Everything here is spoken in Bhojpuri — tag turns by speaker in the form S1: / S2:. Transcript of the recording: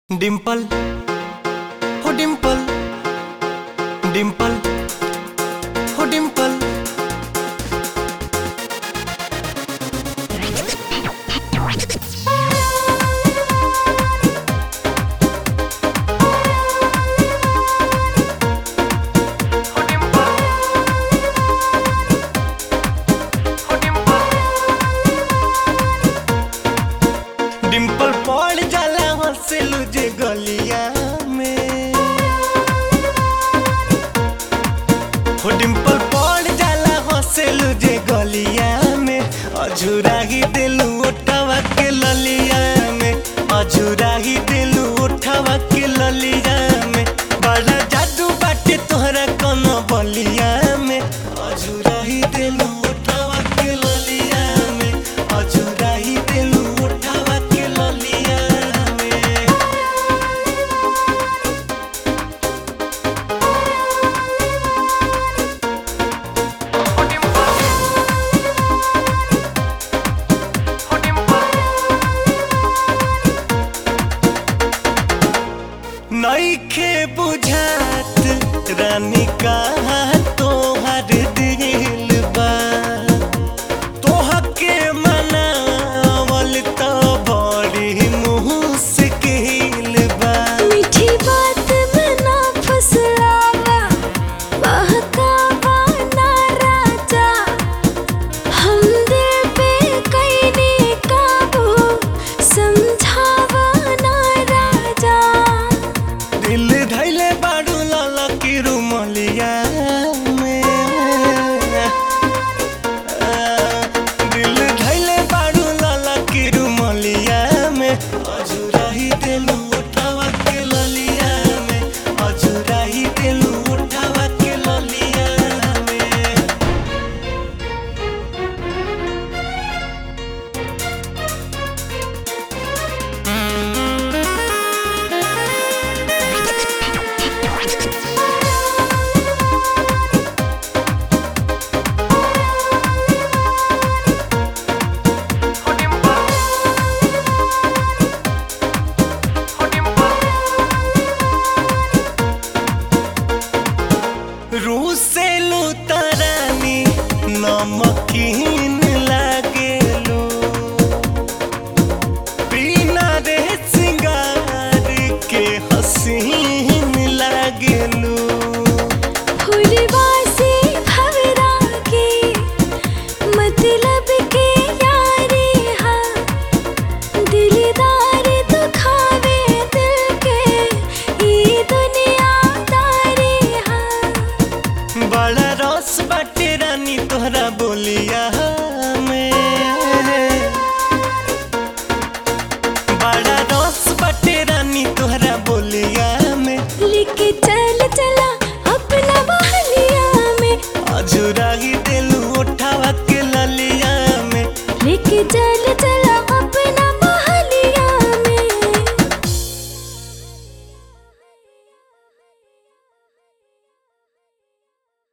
S1: डिंपल हो डिंपल डिंपल हो डिंपल हो डिंपल हो डिंपल डिंपल पड़ जाला हंसेलू जे गलिया में हो डिंपल पड़ जाला हंसेलू जे गलिया में अझुरा ही दिलू उठावा के ललिया में अझुरा ही दिलू उठावा के ललिया में बड़ा जादू बाटे तोहरा कोनो बलिया में अझुरा ही दिलू उठावा के ललिया में अझुरा ही दिलू उठावा के ललिया में नईखे बुझात रानी कहा तोहर दिल बा तोहके मनावल त बड़ी मुश्किल बा
S2: मीठी बात में ना फुसलावा बहकावा ना राजा हम दिल पे कैने काबू समझावा ना राजा
S1: दिल धैले बाड़ू लाला की रुमलिया में आ, दिल धैले बाड़ू लाला की रुमलिया में अजुराही दिलू